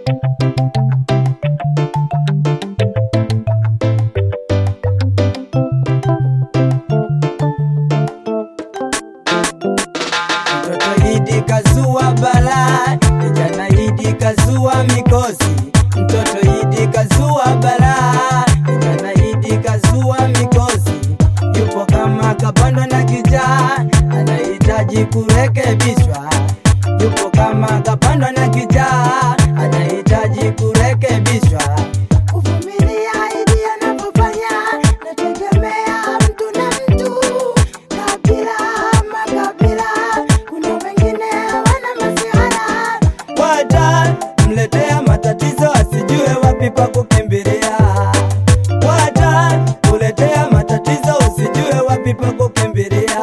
Mtoto Idi kazua balaa, kijana Idi kazua mikosi. Mtoto Idi kazua balaa, kijana Idi kazua mikosi. Yupo kama kapandwa na kijaa, anahitaji kurekebishwa. Yupo kama kapandwa na kijaa, anahitaji kurekebishwa. Kuvumilia Idi anapofanya, nategemea mtu na mtu, kabila ama kabila. Kuna wengine wana masihara, Wata mletea matatizo asijue wapi pa kukimbilia. Wata kuletea matatizo usijue wapi pa kukimbilia.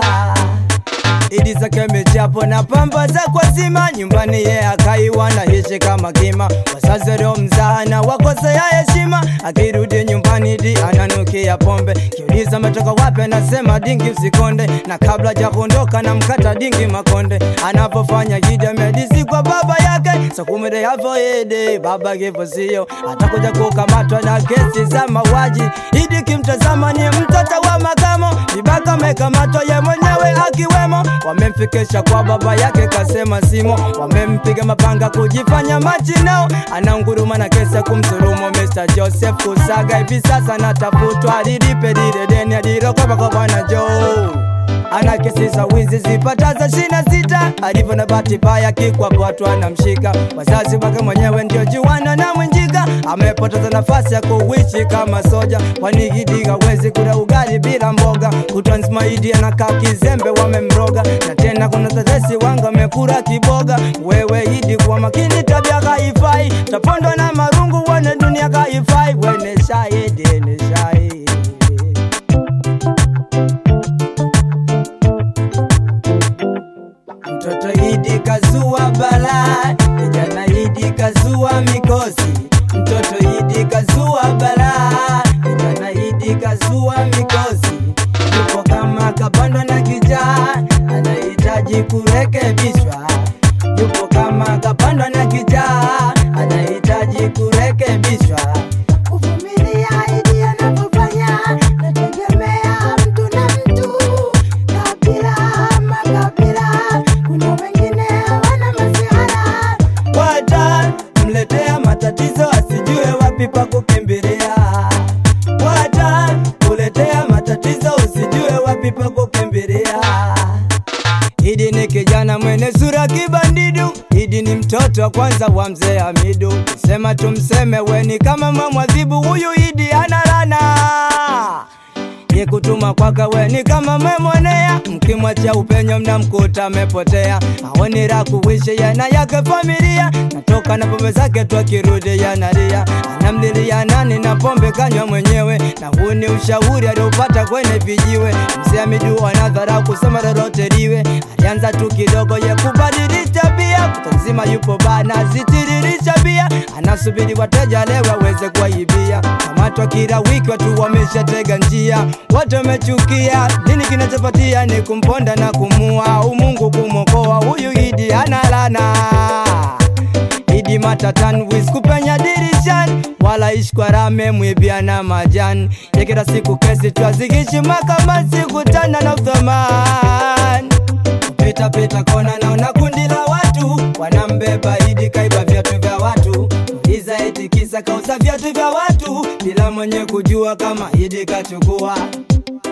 Idi zake mechapo na pamba za kwa zima nyumbani ye akaiwa na hishi kama kima wazazi waliomzaa na wakosea heshima akirudi nyumbani di ananukia pombe kiuliza ametoka wapi anasema dingi usikonde na kabla ja kuondoka na mkata dingi makonde anapofanya Idi amedisi kwa baba yake sakumire yavo ede baba kifo sio atakuja kukamatwa na kesi za mauaji Idi kimtazama ni mtoto wa makamo vibaka amekamatwa ye mwenyewe akiwemo wamemfikisha kwa baba yake kasema simo wamempiga mapanga kujifanya machinao anaunguruma na kesa kumsulumu Mr. Joseph Kusaga hivi sasa natafutwa alilipe lile deni alilokopa kwa bwana Joe ana kesi za wizi zipataza shina sita alivyo na bahati mbaya kikwapwatu anamshika wazazi wake mwenyewe ndio juana na mwenjika amepoteza nafasi ya kuishi kama soja kwani Idi hawezi kula ugali bila mboga kutwa nzima Idi anakaa kizembe wamemroga na tena kuna tetesi wanga amekula kiboga wewe Idi kwa makini tabia haifai tapondwa na marungu wane dunia haifai wene shahidi ni shahidi Mtoto Idi kazua balaa, kijana Idi kazua mikosi. Mtoto Idi kazua balaa, kijana Idi kazua mikosi. Yupo kama kapandwa na kijaa, anahitaji kurekebishwa. Yupo kama kapandwa na kijaa, anahitaji kurekebishwa. kuvumilia Idi anapofanya, nategemea mtu na mtu, kabila ama kabila. Kuna wengine wana masihara, Wata mletea matatizo asijue wapi pa kukimbilia. Wata kuletea matatizo usijue wapi pa kukimbilia. Idi ni kijana mwenye sura kibandidu, Idi ni mtoto wa kwanza wa mzee Hamidu. Sema tumseme weni kama mamwadhibu, huyu Idi ana lana ye kutuma kwaka weni kama memwonea, mkimwachia upenyo mnamkuta amepotea, aoni la kuishi yana yake familia, natoka na pombe zake tu akirudi yanalia, anamlilia nani na pombe kanywa mwenyewe, na huu ni ushauri aliopata kwenye vijiwe. Mzee Hamidu anadhara kusema lolote liwe, alianza tu kidogo ye kubadilisha bia, kutwa nzima yupo bana zitiririsha bia, anasubiri wateja leo aweze kuwaibia, kamatwa kila wiki watu wameshatega njia, wote wamechukia. Nini kinachopatia ni kumponda na kumua, umungu kumokoa huyu Idi analana Idi matatan wiz kupenya dirishani wala ishi kwa rame mwibia na majani ya kila siku kesi twazigishi mahakama sikutana na uthamani pita pita kona naona kundi la watu wanambeba Idi kaiba viatu vya watu uliza eti kisa kauza viatu vya watu bila mwenye kujua kama Idi kachukua